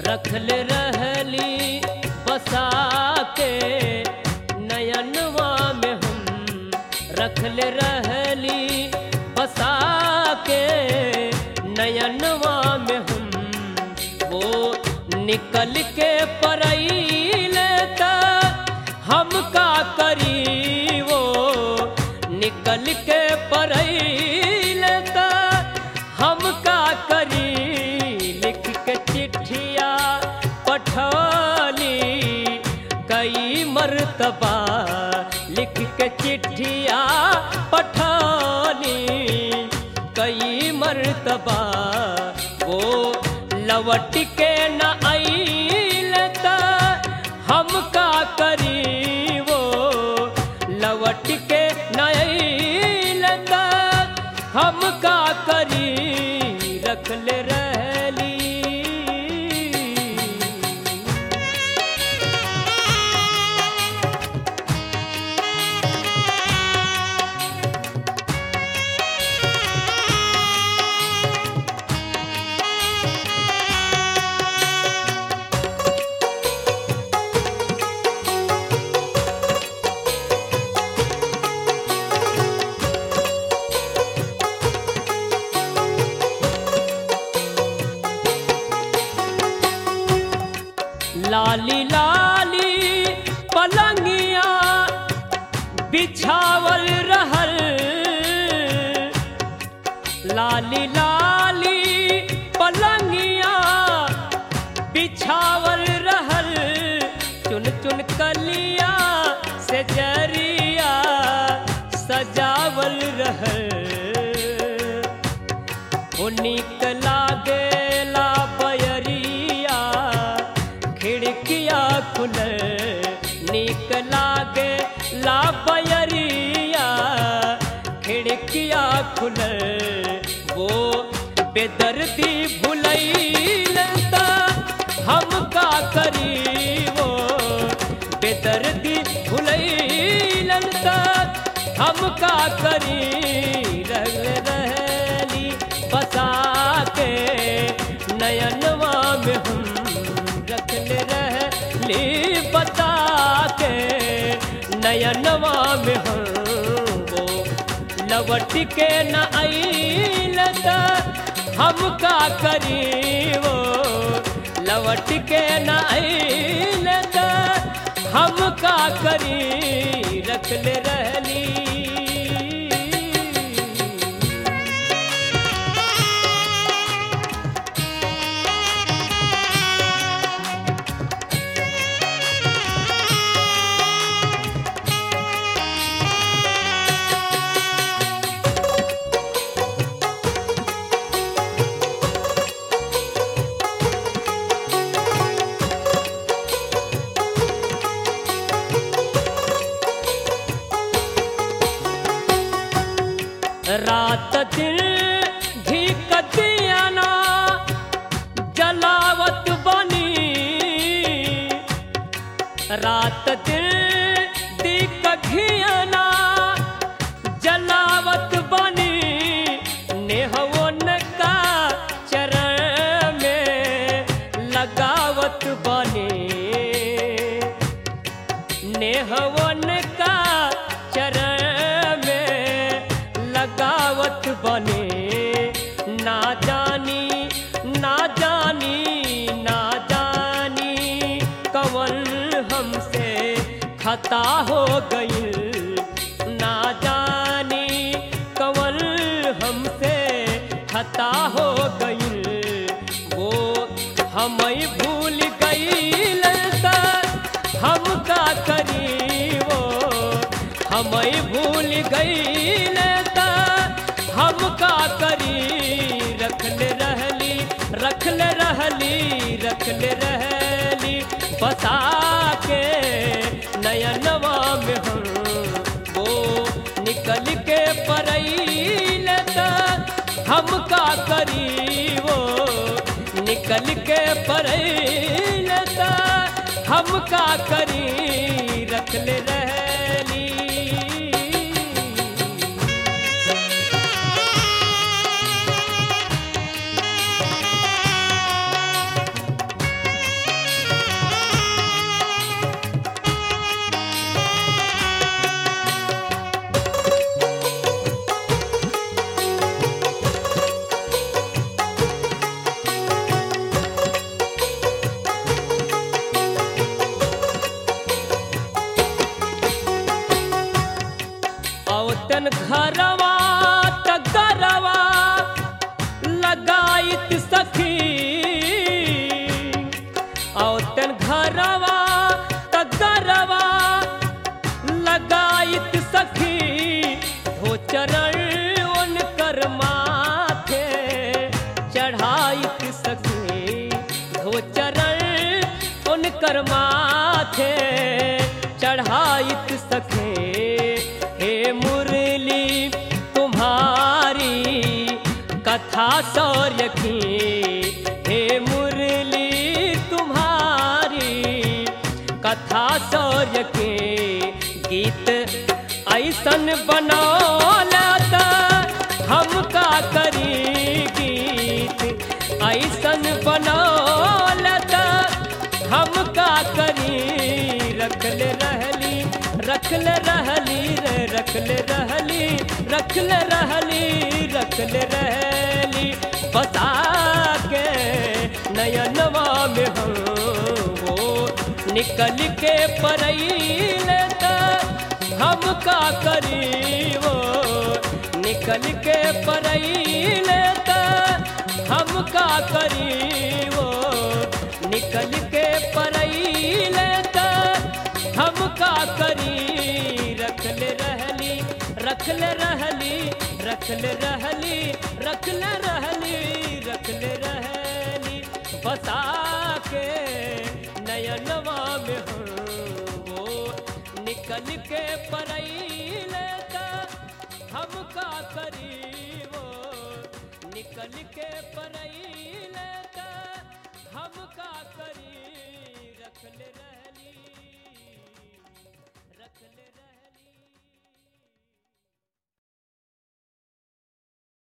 रखले रहली बसा के नयनवा में हम रखले रहली बसा के नयनवा में हम वो निकल के परैले त हम का करी वो निकल के परैले त हम का करी लिख के चिट्ठिया पठौली कई मर्तबा लिख के चिट्ठिया पठौली कई मर्तबा वो लवट के न आइल त हम का करी वो लवट के न आइल त हम का करी रखले रहली लाली लाली पलंगिया बिछावल रहल लाली लाली पलंगिया बिछावल रहल चुन चुन कलिया से जरिया सजावल रहल ओ नीक लागेला बयरिया खिड़किया खुले नीक लागे ला बयरिया खिड़किया खुले वो बेदर्दी भुलैल त हम का करी वो बेदर्दी भुलैल त हम का करी रह रहली बसा के नयनवा में हम रखले रहली बता के नयनवा में हम वो लवट के न आइल त हम का करी वो लवट के न आइल त हम का करी रखले रहली रात दिन घीक दियाना जलावत बनी रात दिन दीक घियाना जलावत बनी नेहवन का चरण में लगावत बनी नेहवन का चरण में लगावत बने ना जानी ना जानी ना जानी कवन हमसे खता हो गई ना जानी कवन हमसे खता हो गई वो हमें भूल गई हम का करी वो हमें भूल गई हम का करी रखले रहली रखले रहली रखले रहली बता के नयनवा में हम वो निकल के परैल हम का करी वो निकल के परैल हम का करी रखले रहली सके धो चरण उनकर माथे चढ़ाइत सके हे मुरली तुम्हारी कथा सौर्य की हे मुरली तुम्हारी कथा सौर्य के गीत ऐसन बनौला त हम का करी गीत ऐसन बनौला त हम का करी रखले रहली रखले रहली रे रखले रहली रखले रहली रखले रहली बता के नयनवा में हम वो निकल के परैले त हम का करी वो निकल के परैले त हम का करी वो निकल के परैले त हम का करी रखले रहली रखले रहली रखले रहली रखले रहली रखले रहली बसा के नयनवा में हम वो निकल के परैले त हम का करी वो निकल के परैले त हम का करी रखले रह